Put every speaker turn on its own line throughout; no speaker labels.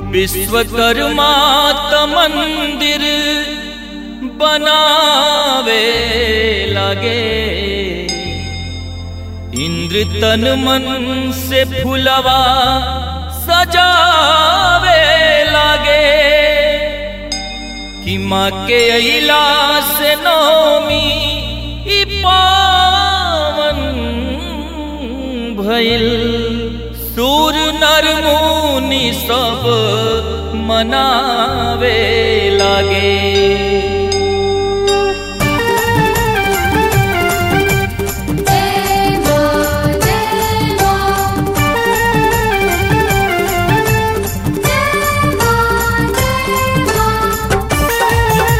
विश्वकर्मा त मंदिर बनावे लगे इंद्र तन मन से फुलवा सजावे लगे कि माँ के अला से नौमी ई पावन भइल सूर नर मुनि सब मनावे लागे
जय मां जय मां जय मां जय मां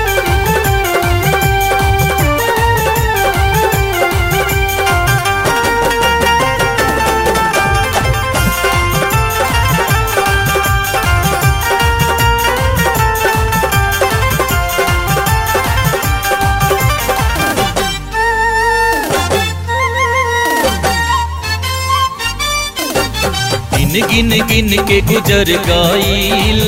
गिन गिन गिन के गुजर गाइल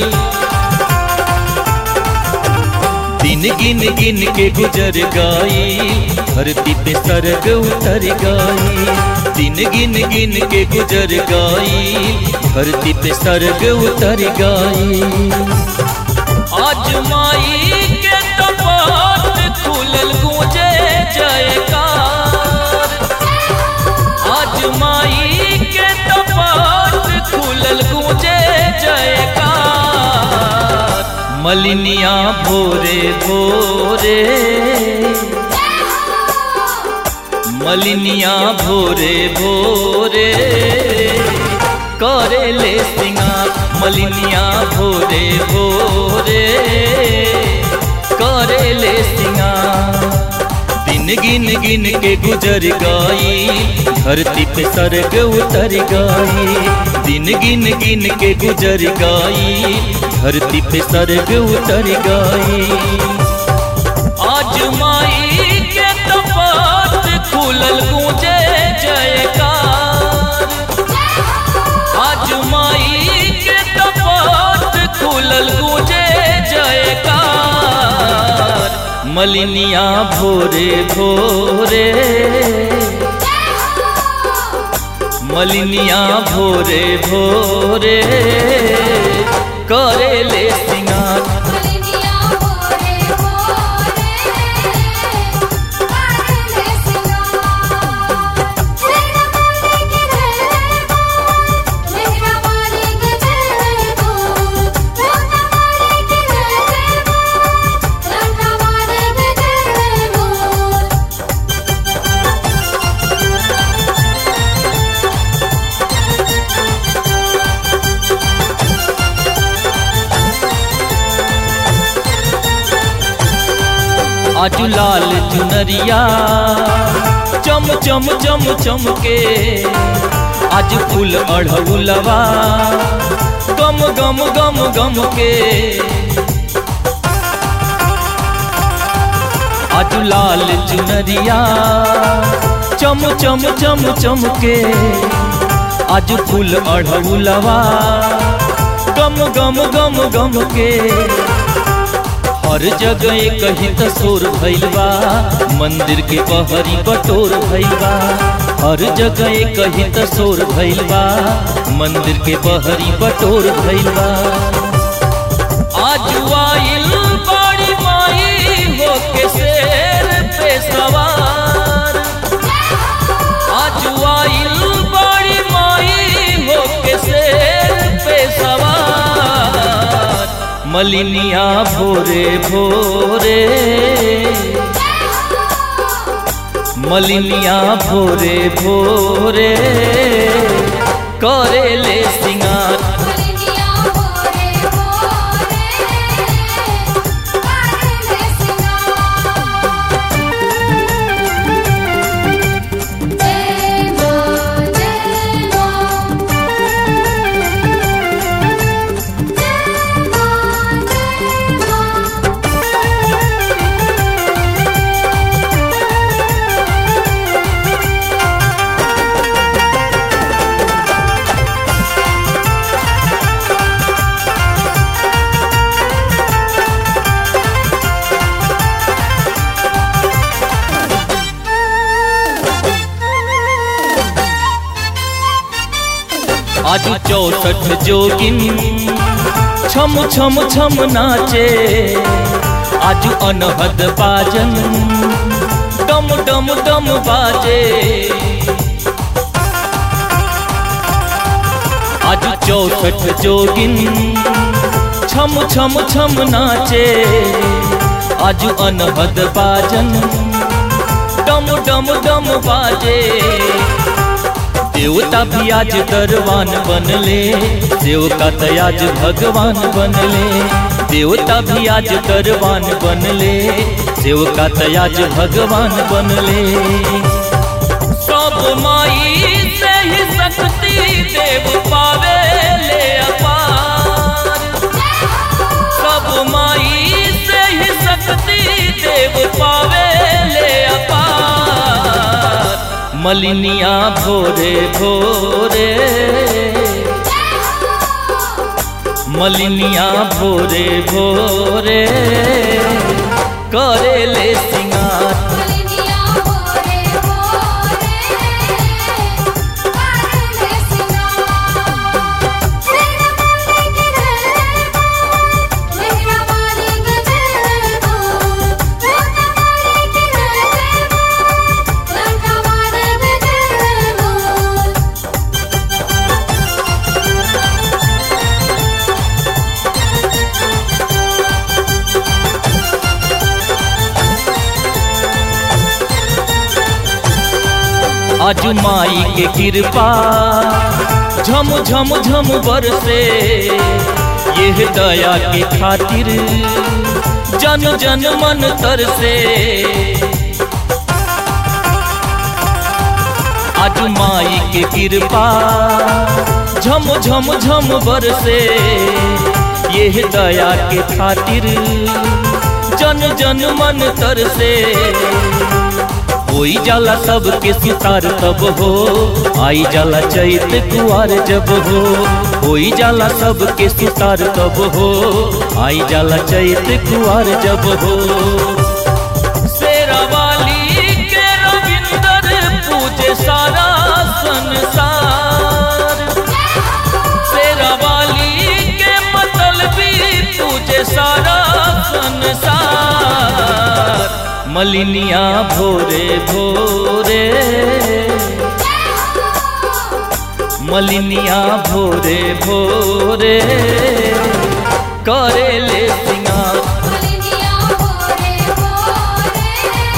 दिन गिन गिन के गुजर गाइल धरती पे सरग उतर गाइल दिन गिन गिन के गुजर गाइल धरती पे सरग उतर गाइल आज माई के कपाट खुलल गूंजे जयकार आज माई के कपाट खुलल गूंजे जयकार मलिनिया भोरे भोरे मलिनिया भोरे भोरे करे ले सिंगार मलिनिया भोरे भोरे करे ले सिंगार दिन गिन गिन के गुजर गई धरती पे सरग उतर गई दिन गिन गिन के गुजर गई धरती पे सरग उतर गई आज माई के कपाट खुलल गूंजे जयकार आज माई के कपाट खुलल गूंजे जयकार मलिनिया भोरे भोरे मलिनिया भोरे भोरे करे ले सिंगार
मलिनिया भोरे भोरे करले सिंगार मेरा मालिक जय बोल मेरा मालिक जय बोल छोटा मालिक जय बोल छोटा मालिक जय बोल
आज लाल चुनरिया चम चम चम चम के आज फूल अढ़उलवा गम गम गम गम के आज लाल चुनरिया चम चम चम चम के आज फूल अढ़उलवा गम गम गम गम के हर जगह कहीं तसोर भइल बा मंदिर के बहरी बटोर भइल बा हर जगह कहीं तसोर भइल बा मंदिर के बहरी बटोर भइल बा आज आइल बड़ी माई होके शेर पे सवार आज आइल बड़ी माई होके शेर पे सवार मलिनिया भोरे भोरे मलिनिया भोरे भोरे करे ले सिंगार
मलिनिया भोरे भोरे करले सिंगार जय मां जय मां जय मां जय मां
आज आज चौसठ जोगिन छम छम छम नाचे आज अनहद बाजन डम डम डम बाजे आज चौसठ जोगिन छम छम छम नाचे आज अनहद बाजन डम डम डम बाजे देवता भी आज दरवान बनले देवता तो आज भगवान बनले देवता भी आज दरवान बनले देवता तो आज भगवान बनले सब माई से ही शक्ति देव पावे ले अपार सब माई से ही शक्ति देव पावे ले अपार मलिनिया भोरे भोरे मलिनिया भोरे भोरे करे ले सिंगार
मलिनिया भोरे भोरे करले सिंगार सिर वाले के दरबार मेहरा वाले के दरबार लंका वाले के दरबार लंका वाले के दरबार
आज माई के कृपा झम झम झम बरसे यह दया के खातिर जन जन मन तरसे आज माई के कृपा झम झम झम बरसे यह दया के खातिर जन जन मन तरसे होई जाला सबके सितार तब हो आई जाला चैत कुआर जब हो होई जाला सबके सितार तब हो आई जाला चैत कुआर जब हो शेरावाली के रविंदर पूजे सारा संसार शेरावाली के मतलबी पूजे सारा संसार मलिनिया भोरे भोरे मलिनिया भोरे भोरे करे ले सिंगार
मलिनिया भोरे भोरे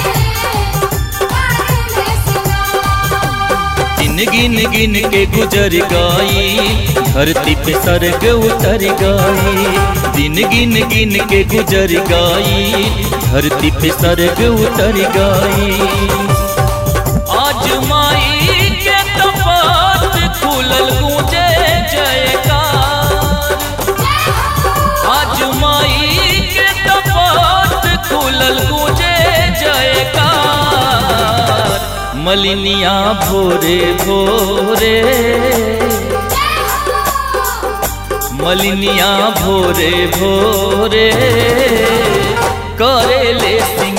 करले सिंगार
दिन गिन गिन के गुजर गई धरती पे सरग उतर गई दिन गिन गिन के गुजर गई धरती पे सरग उतर गई आज माई के कपाट खुलल गूंजे जयकार आज माई के कपाट खुलल गूंजे जयकार मलिनिया भोरे भोरे मलिनिया भोरे भोरे करे ले सिंगार